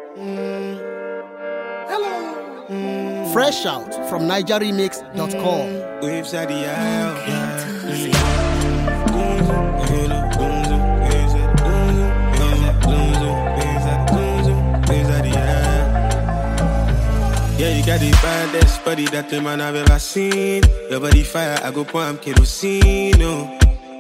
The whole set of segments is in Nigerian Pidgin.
Fresh out from NigerRemix.com. Waves at the aisle. Yeah, you got the baddest body that the man I've ever seen. Your body fire, I go pour am kerosene. Oh.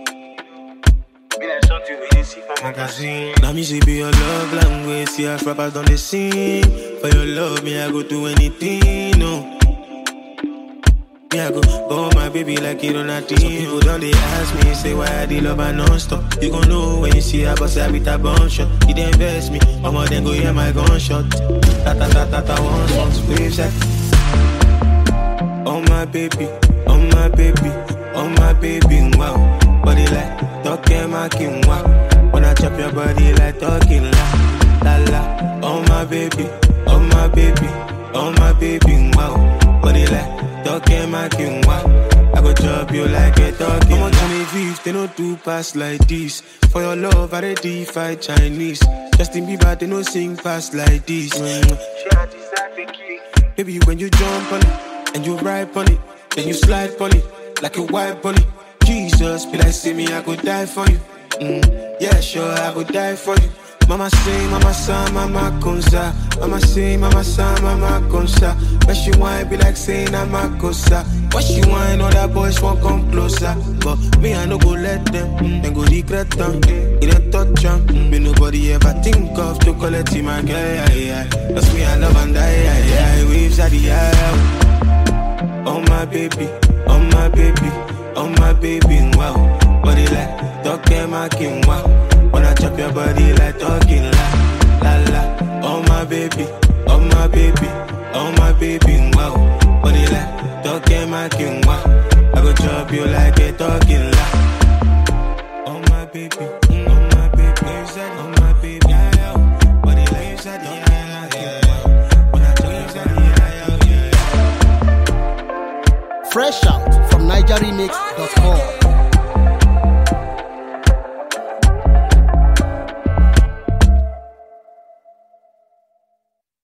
magazine. Now me say be your love language. See how rappers done the scene. For your love, me I go do anything. No. Me I go go my baby like it on a team. Some people don't they ask me, say why I dey love her non-stop. You gon' know when you see her bust her with a bunch shot. You dey invest me, I'ma then go hear my gunshot. Ta ta ta ta ta once once waves like. Oh my baby, oh my baby, oh my baby, wow. Body like talking my king, wow. When I chop your body like talking la la la. Oh my baby, oh my baby, oh my baby, wow. Body like talking my king, wow. I go chop you like a talking. I'm on 25, they don't do pass like this. For your love, I dey defy Chinese. Justin Bieber, they don't sing pass like this. Baby, when you jump on it and you ride on it, then you slide on it like a white bunny. Jesus, be like, see me, I could die for you. Mm, yeah, sure, I would die for you. Mama say, mama son, mama consa. Mama say, mama son, mama consa. But she whine be like saying I'm a cosa. But she whine, other boys won't come closer. But me, I no go let them, mm, then go regret them. It ain't touch them. Mm, me nobody ever think of to collect him, my girl. Yeah, yeah. That's me, I love and die. Yeah, yeah. Waves at the air. Oh my baby, oh my baby, oh my baby, wow. Body like talking my king, wow. When I chop your body like talking la la la. Oh my baby, oh my baby, oh my baby, wow. Body like talking my king, wow. I go chop you like a talking la. Oh my baby, mm, oh my baby, oh my baby, yeah, yeah. Body like yeah, yeah, yeah. When I chop your body, yeah, yeah, yeah. Fresh out from NigerRemix.com.